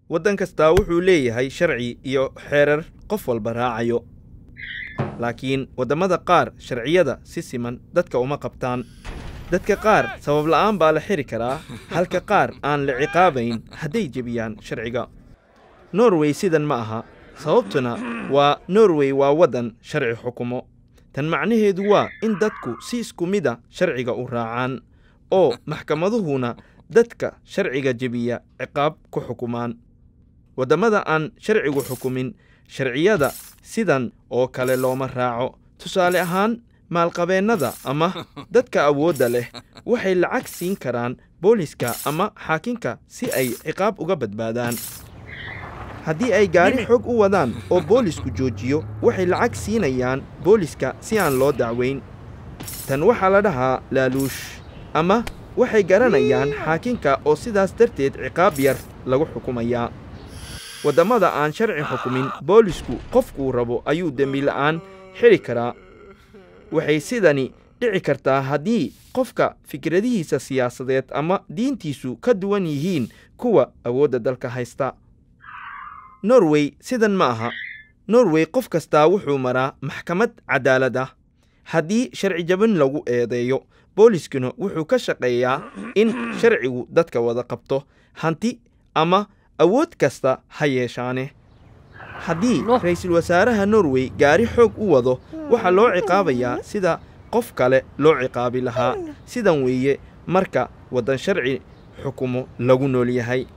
waddan kastaa wuxuu leeyahay sharci iyo xeerar qof walba raacayo laakiin waddamada qaar sharciyada si siman dadka uma qabtaan dadka qaar sabab la'aan baa la xiri karaa halka qaar aan la ciqaabayn hadday jebiyaan sharciga norway sidan ma aha sababtuna waa norway waa waddan sharci xukumo tan macnaheedu waa in dadku si isku mida sharciga u raacaan oo maxkamaduhuna dadka sharciga jebiya ciqaab ku xukumaan waddamada aan sharcigu xukumin sharciyada sidan oo kale looma raaco tusaale ahaan maalqabeennada ama dadka awoodda leh waxay lacag siin karaan booliska ama xaakinka si ay ciqaab uga badbaadaan haddii ay gaari xoog u wadaan oo boolisku joojiyo waxay lacag siinayaan booliska si aan loo dacweyn tan waxaa la dhahaa laaluush ama waxay garanayaan xaakinka oo sidaas darteed ciqaab yar lagu xukumayaa waddamada aan sharci xukumin boolisku qofkuu rabo ayuu dembi la'aan xidhi karaa waxay sidani dhici kartaa haddii qofka fikradihiisa siyaasadeed ama diintiisu ka duwan yihiin kuwa awoodda dalka haysta norway sidan ma aha norway qof kastaa wuxuu maraa maxkamad cadaalad ah haddii sharci jabin lagu eedeeyo booliskuna wuxuu ka shaqeeyaa in sharcigu dadka wada qabto hanti ama awood kasta ha yeeshaane haddii ra'iisul wasaaraha norway gaari xoog u wado waxaa loo ciqaabayaa sida qof kale loo ciqaabi lahaa sidan weeye marka waddan sharci xukumo lagu nool yahay